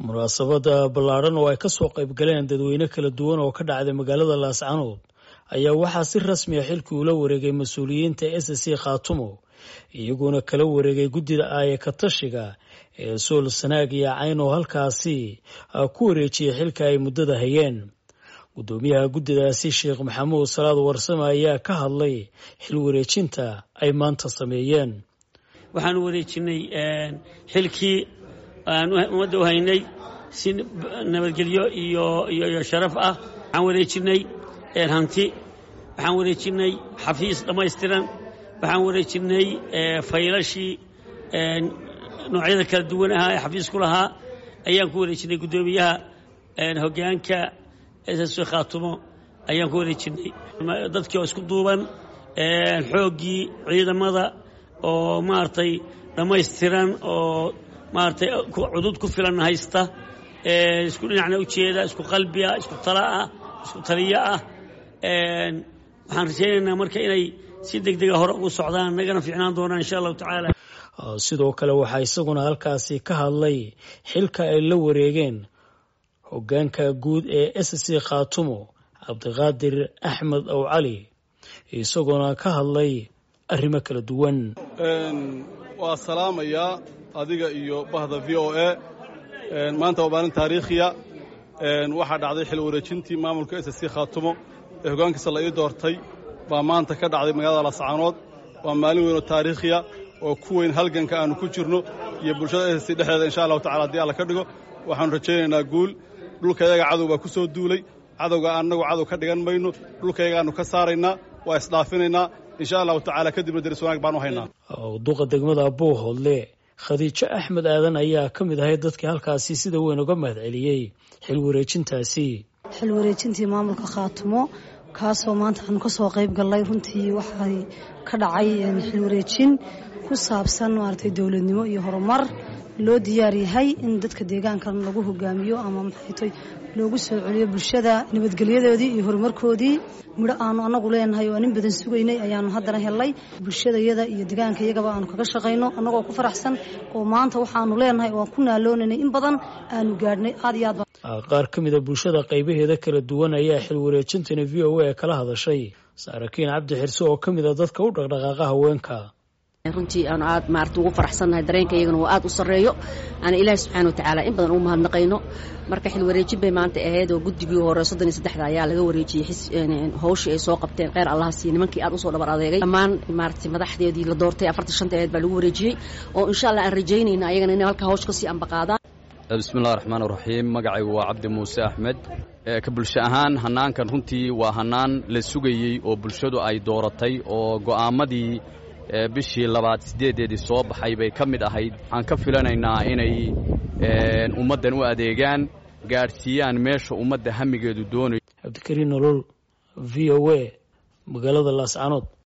munaasabada ballaadhan oo ay ka soo qayb galeen dadweyne kala duwan oo ka dhacday magaalada laascanood ayaa waxaa si rasmi a xilkii ula wareegay mas-uuliyiinta s c khaatumo iyaguna kala wareegay guddida aaya ka tashiga ee sool sanaag iyo cayn oo halkaasi ku wareejiyay xilka ay muddada hayeen guddoomiyaha guddidaasi sheekh maxamuud salaad warsame ayaa ka hadlay xil wareejinta ay maanta sameeyeen waxaanu wareejinay xilkii aan ummadda u haynay si nabadgelyo iyo iyo sharaf ah waxaan wareejinay hanti waxaan wareejinay xafiis dhammaystiran waxaan wareejinay faylashii noocyada kala duwan ahaa ee xafiisku lahaa ayaan ku wareejinay guddoomiyaha hoggaanka ss khaatumo ayaan ku wareejinay dadkii oo isku duuban xooggii ciidamada oo maaragtay dhammaystiran oo maaragtay cudud ku filan haysta isku dhinacna ujeeda isku qalbiah isku tala ah isku taliyo ah waxaan rajaynaynaa marka inay si deg dega hore ugu socdaan nagana fiicnaan doonaan insha allahu tacaala sidoo kale waxaa isaguna halkaasi ka hadlay xilka ay la wareegeen hoggaanka guud ee s c khaatumo cabdiqaadir axmed ow cali isagoona ka hadlay arrimo kala duwan waa salaamayaa adiga iyo bahda v o a maanta waa maalin taariikhiya waxaa dhacday xil wareejintii maamulka s c khaatumo ee hoggaankiisa la ii doortay baa maanta ka dhacday magaalada lascanood waa maalin weyn oo taariikhiya oo ku weyn halganka aannu ku jirno iyo bulshada s c dhexdeeda insha allahu tacala haddii alla ka dhigo waxaannu rajaynaynaa guul dhulkayaga cadow baa ku soo duulay cadowga annagu cadow ka dhigan mayno dhulkayagaannu ka saaraynaa waa isdhaafinaynaa insha allahu tacaala kadibna deris wanaag baan u haynaa duqa degmada buuhoodle khadiijo axmed aadan ayaa ka mid ahayd dadkii halkaasi sida weyn uga mahad celiyey xil wareejintaasi xil wareejintii maamulka khaatumo kaasoo maanta aanu ka soo qayb gallay runtii waxay ka dhacay xil wareejin ku saabsan maaragtay dowladnimo iyo horumar loo diyaar yahay in dadka deegaankan lagu hogaamiyo ama maxaytoy loogu soo celiyo bulshada nabadgelyadoodii iyo horumarkoodii midho aanu annagu leenahay oo nin badan sugaynay ayaanu haddana helnay bulshadayada iyo deegaanka iyagaba aanu kaga shaqayno annagoo ku faraxsan oo maanta waxaanu leenahay oo aan ku naaloonanay in badan aanu gaadhnay aad iyo aad qaar ka mida bulshada qaybaheeda kala duwan ayaa xil wareejintani v o a kala hadashay saarakiin cabdi xirse oo ka mid a dadka u dhaqdhaqaaqa haweenka runtii aanu aad maarata ugu faraxsannahay dareenka iyagana waa aad u sarreeyo aan ilaahi subxana wa tacaala in badan ugu mahadnaqayno marka xil wareejin bay maanta ahayd oo guddigii hore soddon iyo saddexda ayaa laga wareejiyey howshii ay soo qabteen kheyr allaha siiye nimankii aad usoo dhabar adeegay dhammaan maarata madaxdeedii la doortay afartan shanta aheed baa lagu wareejiyey oo insha allah aan rajaynayna ayagana inay halka hawsh kasii ambaqaadaan bismillahi raxmaan raxiim magacaygu waa cabdi muuse axmed ka bulsho ahaan hannaankan runtii waa hannaan la sugayey oo bulshadu ay dooratay oo go'aamadii bishii labaad siddeedeedii soo baxay bay ka mid ahayd waxaan ka filanaynaa inay ummaddan u adeegaan gaadhsiiyaan meesha ummadda hamigeedu doonayo cabdikariin nolol v o a magaalada laascanood